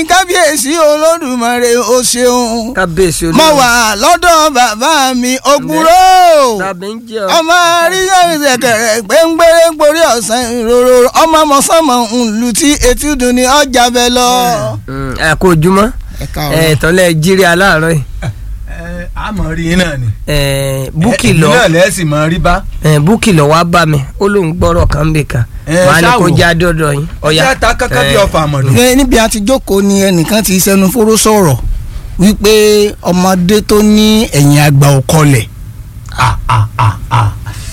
kábíyèsí olódùmarè o ṣeun kábíyèsí mo wà lọ́dọ̀ bàbá mi ògúrò tàbí ń jẹ́ ọ. ọmọ àríyànjẹkẹrẹ gbẹngbẹrẹ gborí ọ̀sán ìrorò ọmọ mọ̀sánmọ̀ ńlù tí etí dùn ní ọjà bẹ lọ. Mm, ẹ kó ojúmọ́ ẹ ẹ káàárọ̀. tọ́lẹ̀ jírí aláàárọ̀ yìí ẹ àmọ́ rí iná ni. ẹ búkì ẹ lọ náà lẹ́sìn mọ́ rí bá. ẹ búkì lọ wá bá mi ó lóun gbọ́rọ̀ kan bì kan Ẹ, wàá ní kó ṣáà wò. já dọ́dọ̀ yín ọ̀yá ẹ ta kankan bí ẹ, ọfà àmọ̀dù. Ní- níbi àti jókòó ni ẹnìkan ti sẹnu fóró sọ̀rọ̀ wípé ọmọdé tó ní ẹ̀yìn àgbà ò kọlẹ̀. Ah, ah, ah, ah.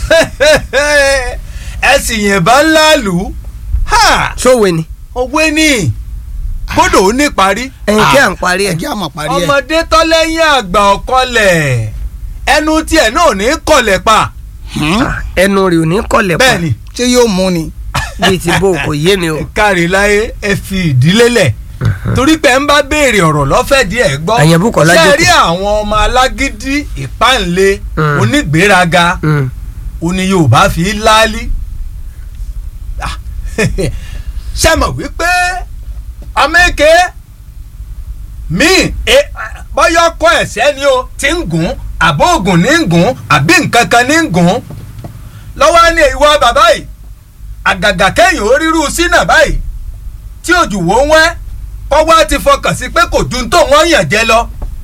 ẹ sì yìnbọn ńlá lù ú. Ha! sówe ni òwe ni bódò ó ní parí. ẹyin kí à ń parí ẹ ẹ̀jẹ̀ àmọ̀ parí ẹ̀. ọmọdé tọ́lẹ́yìn àgbà ọ̀kọlẹ̀ ẹnu tiẹ̀ náà ò ní kọlẹ̀ pa. Hmm? Ah, ẹnu rẹ̀ ò ní kọlẹ̀ pa bẹ́ẹ̀ ni ṣé yóò mú ni. bíi ti bó kò yé mi o kárí láyé ẹ fi ìdílé lẹ̀ torí pé ń bá béèrè ọ̀rọ̀ lọ́fẹ̀ẹ́ díẹ̀ gbọ́ Àyẹ̀bù Kọ́lá ṣe jókòó. rí àwọn ọmọ alágídí ìpáǹle Mm. onígbéraga Mm, òní Yorùbá fi láálí Ah, ṣe mọ̀ wípé amẹ́kẹ́ míì e- bọ́yọ̀ kọ́ ẹ̀sẹ̀ ni o ti ń gùn àbó ògùn ní ń gùn àbí nǹkan kan ní ń gùn lọ́wọ́ ní ìwọ bàbá yìí àgàgà kẹ́yìn ó rírú sínà báyìí tí òjò wò ń wẹ́ kọ́wọ́ ti fọkàn sí pé kò ju tó wọ́n yàn jẹ lọ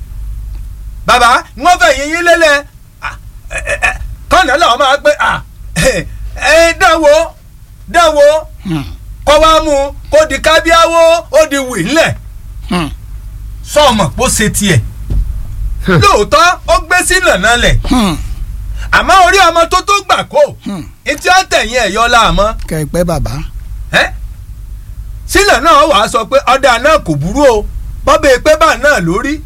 bàbá wọ́n fẹ́ yín yín lélẹ̀ Ah, ẹ, ẹ, ẹ, kọ́nà làwọn máa gbé à ẹ dánwò dánwò Hmm. kọ́ wá mú un kó di kábíáwó ó di wì ńlẹ̀ Hmm. sọ́ọ̀mọ̀ pó ṣe tiẹ̀ Hmm. lóòótọ́ ó gbé sílẹ̀ náà lẹ̀ Hmm. àmọ́ orí ọmọ tó tó gbà kó Hmm. etí àtẹ̀yìn ẹ̀yọ́ láàmọ́ kẹ̀pẹ́ bàbá. ẹ́ sílẹ̀ náà wàá sọ pé ọ̀dà náà kò burú o bọ́bẹ̀ pé bá náà lórí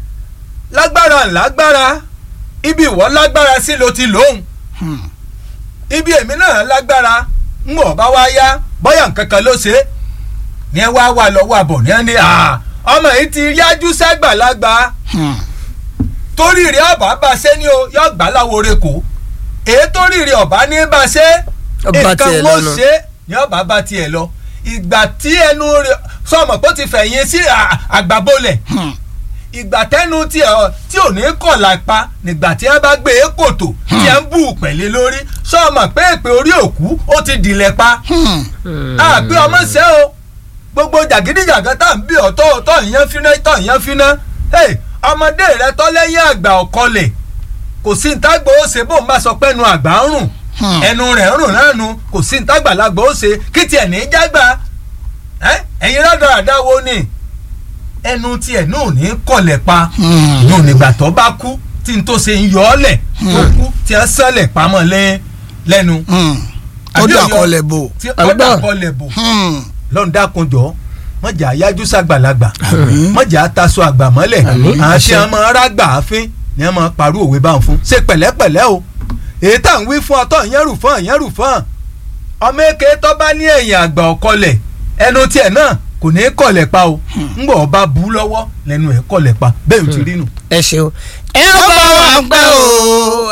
lágbára lágbára ibi ìwọ lágbára sí ló ti lóhùn Hmm. ibi èmi náà lágbára ń bọ̀ bá wá yá bọ́yà nǹkan kan ló ṣe é ní ẹ wá wà lọ́wọ́ àbọ̀ ní ẹ ní à ọmọ yìí ti yájú sẹ́gbàlagbà Hmm. torí rẹ̀ ọ̀bá bá ṣe ni o yọ gbà láwo re kò èyí torí rẹ̀ ọ̀bá ní bá ṣe Ọba nǹkan tiẹ̀ wọ́n lọ́nà. ṣe ní ọ̀bá bá tiẹ̀ lọ ìgbà tí ẹnu rẹ̀ sọmọ pé ó ti fẹ̀yìn sí à- àgbàbolẹ̀ Hmm. ìgbà tẹnu tí ẹ tí ò ní kọ̀ lápá nígbà tí ẹ bá gbé e kòtò tí ẹ ń bù pẹ̀lẹ́ lórí sọmọ pé èpè orí òkú ó ti dìlẹ̀ pa Hmm. mm. àbí ọmọ ṣe o gbogbo jàgídíjàgan tá à ń bí ọ̀tọ̀ ọ̀tọ̀ ìyẹn finá tọ̀ ìyẹn finá Hey, ọmọdé rẹ tọ́ lẹ́yìn àgbà ọ̀kọlẹ̀ kò sí ntàgbà ó ṣe bó ń bá sọ pé ẹnu àgbà ń rùn Hmm. ẹnu rẹ̀ ń rùn náà nu kò sí ntàgbàlagbà ó ṣe kí tiẹ̀ ní í jágbà Ẹ́, ẹ̀yin rádaràda wo ni ẹnu tiẹ̀ náà ò ní kọlẹ̀ pa Hmm. yóò nígbà tó bá kú tí n tó ṣe ń yọ ọ́ lẹ̀ tó Hmm. kú tí wọ́n sẹ́lẹ̀ pamọ́ lẹ́- lẹ́nu Hmm. ó Àbí dà òyọ- kọlẹ̀ bò. tí Àgbà. ọ̀dà kọlẹ̀ bò Hmm. lọ́n dákunjọ́ mọ̀jà yájú sàgbàlagbà Àmín. mọ̀jà taṣọ àgbà mọ́lẹ̀ Àmín. àwọn tí Àṣẹ. wọ́n máa rágbà àfin ni wọ́n máa parú òwe bá ń fún ṣe pẹ̀lẹ́pẹ̀lẹ́ o èyí tá à ń wí fún ọtọ̀ ìyẹn rù fún ìyẹn rù fún ọmọ èké tó bá ní ẹ̀yìn àgbà ọ̀kọlẹ̀ ẹnu tiẹ̀ náà kò ní í kọlẹ̀ pa o ńgbọ̀ ọba bú lọ́wọ́ lẹ́nu ẹ̀ kọlẹ̀ pa bẹ́ẹ̀ ò ti rí nù. ẹ ṣeun. ẹ ó bá wa pẹ́ o